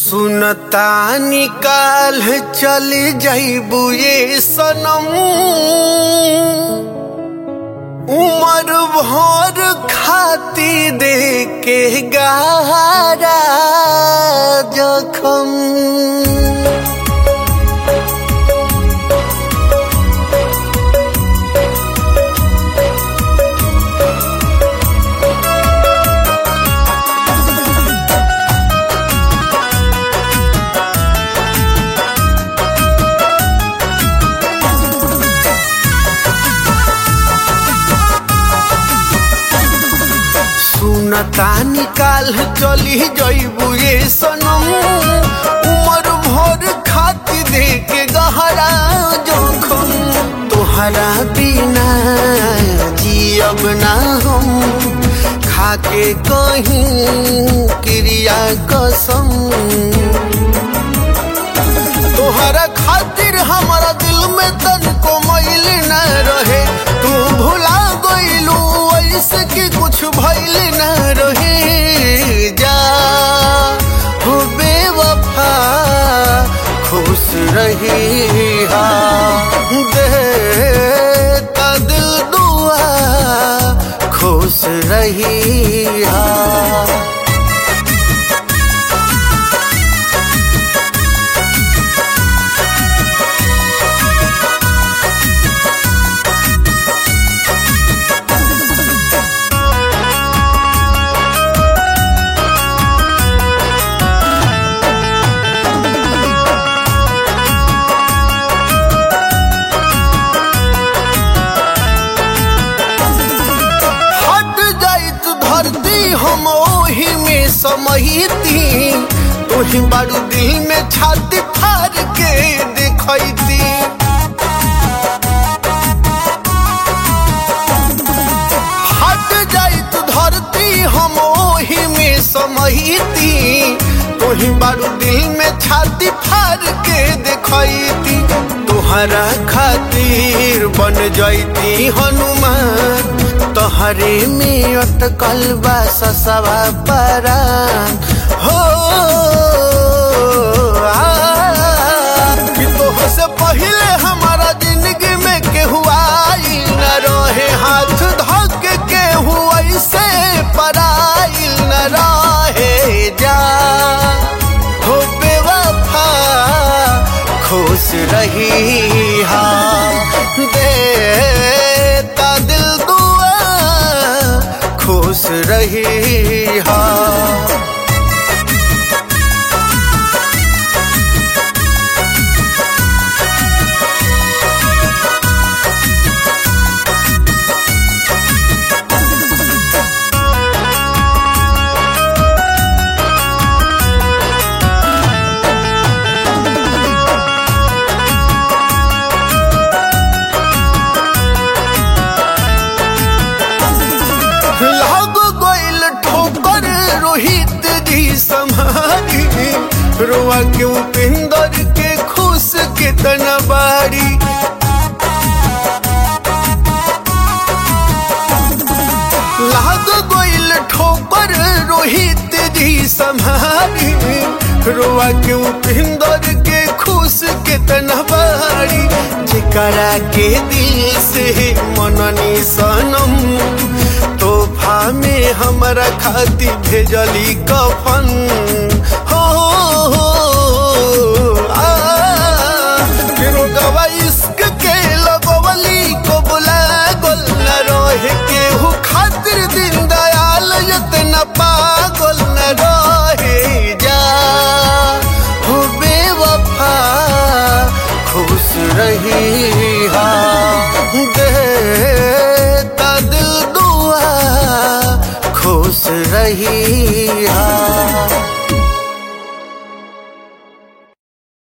सुनता निकाल चल जाइबू ये सनम उमर भर खाती दे के गारा जखम सुनता निकाल चली जइबू ये सनम उमर भर खाती दे के गहरा जोखम तोहरा बिना जियब ना हम खाके कहीं क्रिया कसम तोहरा खातिर हमारा दिल में तनको मैल न रहे तू भुला गइलू ऐसे कि कुछ भइल न रहे जा हो बेवफा खुश रही हा देता दिल दुआ खुश रही हा हट जाइत धरती हम ओही में समहिती तोही बारू दिल में छाती फाड़ के देखैती हट जाइत धरती हम ओही में समहिती तोही बारू दिल में छाती फाड़ के देखैती तोहरा खातिर बन जैती हनुमान तोहरे में अटकल बा ससवा परान हो आ, कि तोह से पहले हमारा जिंदगी में केहू आई न रहे हाथ धक केहू ऐसे पराइल न रहे जा हो बेवफा खुश रही हा देता दिल दुआ खुश रही हा लाग गइल ठोकर रोहित जी समारी रोआ क्यों पिंदर के खुश कितना बारी लाग गइल ठोकर रोहित जी समारी रोआ क्यों पिंदर के खुश कितना बारी जिकरा के दिल से मननी सनम तोहफा में हमरा खाती भेजली कफन